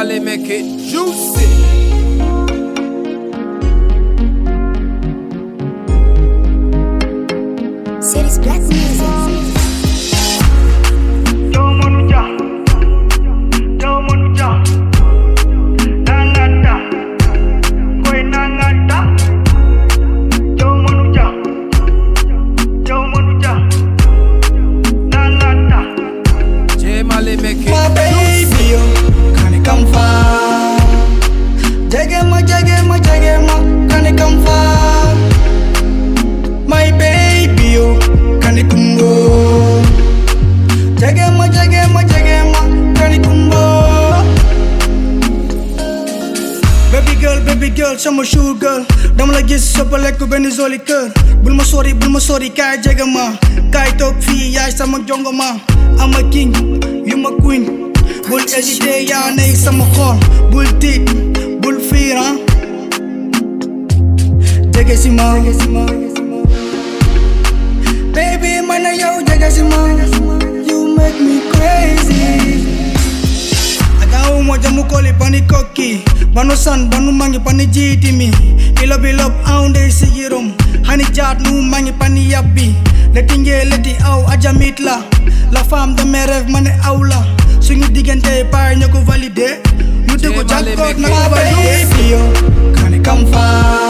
Molly make it juicy. City's black music. Joe Manuja, Joe Manuja, Nangata, Koi Nangata, Joe Manuja, Joe Manuja, Nangata. J Molly make My it baby, yo, can it come far? Jagema, jagema, jagema, can it come far? My baby, yo, can it come go? Jagema, jagema, jagema, can it come go? Baby girl, baby girl, sama shoe girl dama la gis soppale ko benn zoli kër bul ma sori bul ma sori kaay jege ma kaay toog fii yaay sama jongo ma am a king you ma queen bul hésité yaa nekk sama xol bul tiit bul fiir ah jege si ma baby man a yow jege si ma you make me crazy Agaw mo jamu koli pani koki Banu san banu mangi pani jiti mi Ilo bilop aunde sigirum Hani jat nu mangi pani yabbi Leti nge leti aw aja mitla La femme de mes rêves mane awla Suñu diggante par ñoo ko validé ñu di ko jàkkoot na ko validé Baby yo kani kam fa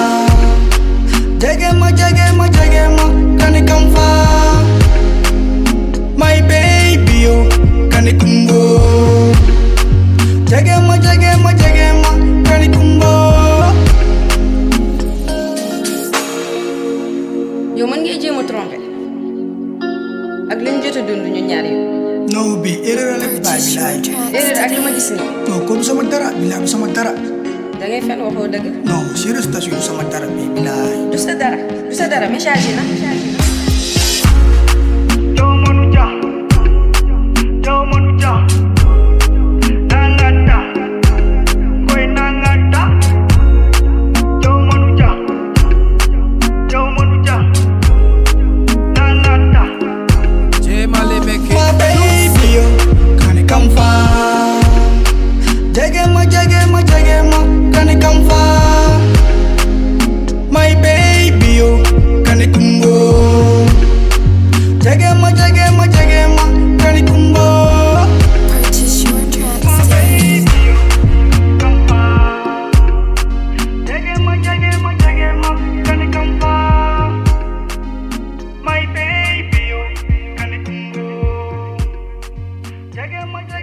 Jege ma jege ma jege ma kani kam fa My baby yo kani kumbo Jagema, jagema, jagema, kani kumbo yow mën ngay jéem a trompé ak li ñu jot a dund ñu ñaar yi No bi erreur la bay bilaay erreur ak li ma gis nii No ko du sama dara bilaay du sama dara da ngay fen waxoo dëgg No serious tas du sama dara bi bilaay du sa dara du sa dara message yi na Joe Manuja, Joe Manuja, Nangata, Koi Nangata, Joe Manuja, Joe Manuja, Nangata. J Molly make My it baby yo kani kam fa Jagema, jagema, jagema, kani kam fa My baby yo kani kumbo Jagema, jagema, jagema, kani kumbo Purchase your tracks today. Jagema, jagema, jagema, kani kampa. My baby, oh, kani kumbo. Jagema, jagema.